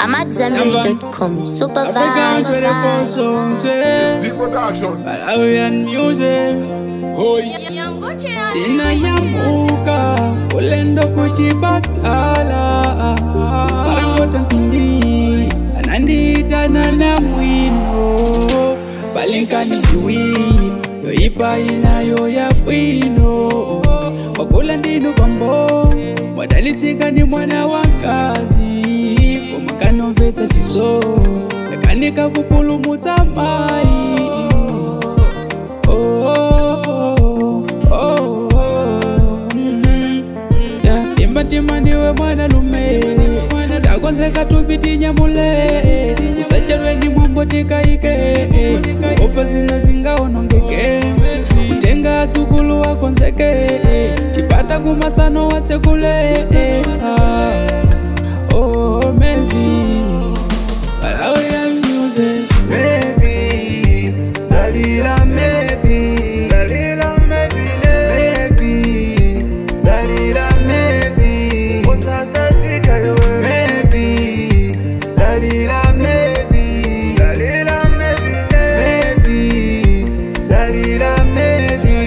AmadZanbury.com. Super African 24 vibes. songs, eh? Deep production. Malawian music. Hoi. Tina nyamuka ulendo kuchipatala parangota mpindi ananditana na mwino palinkani ziwili yoipa inayo ya bwino wakula ndinu pambo wadalitsika ni mwana wa kazi komakanomvetsa chiso yakanika kupulumutsa mai oh, oh, oh, oh, mm. Yeah, timba timba ndiwe mwana lume takonzeka tupiti nyamule usacherwe ndi mwambo tikaike opa zina zingaonongeke kutenga atsukulu wakonzeke chipata kumasano watsekule Ah, oh, maybe Malawian music Maybe, Dalila, maybe, Dalila, maybe, maybe, Dalila, maybe, maybe, Dalila, maybe, Dalila, maybe, Dalila, maybe,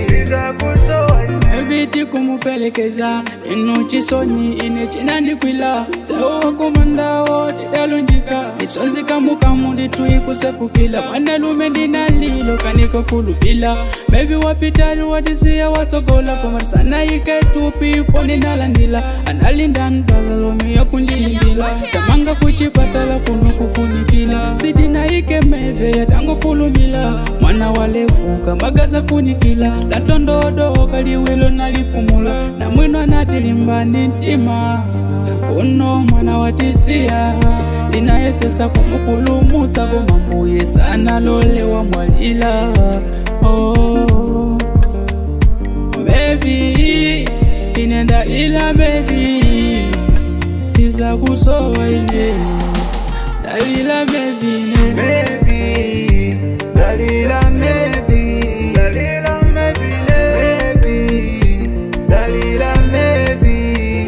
eviti kumupelekeza inu chisonyi ine chinandikwila sewo kumandawo tidalunjika misonzi kamukamu nditui kusefukila mwanalume ndinalilo kaniko kulupila mevi wapitali watisiya watsogola komarisana iketupi foni ndalandila analinda ndalalomi yakundilimbila tamanga kuchipatala kuno kufunikila sitina ike meve yatangofulumila mwana walefuka magaza funikila latondodo kaliwilo nalifumula na mwino anatilimbani ntima uno mwana watisiya linayesesa kumupulumutsa komambuye sana lolewa mwalila oh. Maybe inenda ila maybe iza kusowa ine dalila maybe ine maybe, Dalila, maybe, Dalila, maybe, maybe, Dalila, maybe,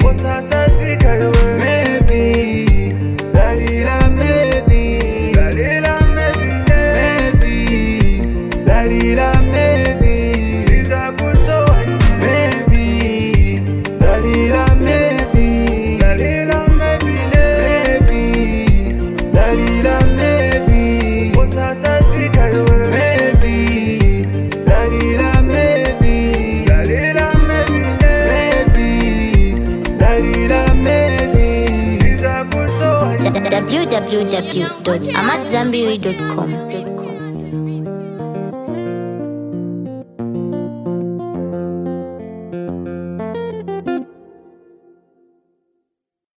maybe, Dalila, maybe, Dalila, maybe, Dalila, maybe, maybe, Dalila, maybe, Dalila, maybe, Dalila, maybe, maybe, Dalila, maybe, Dalila, maybe, Dalila, maybe. www.amadzanbury.com.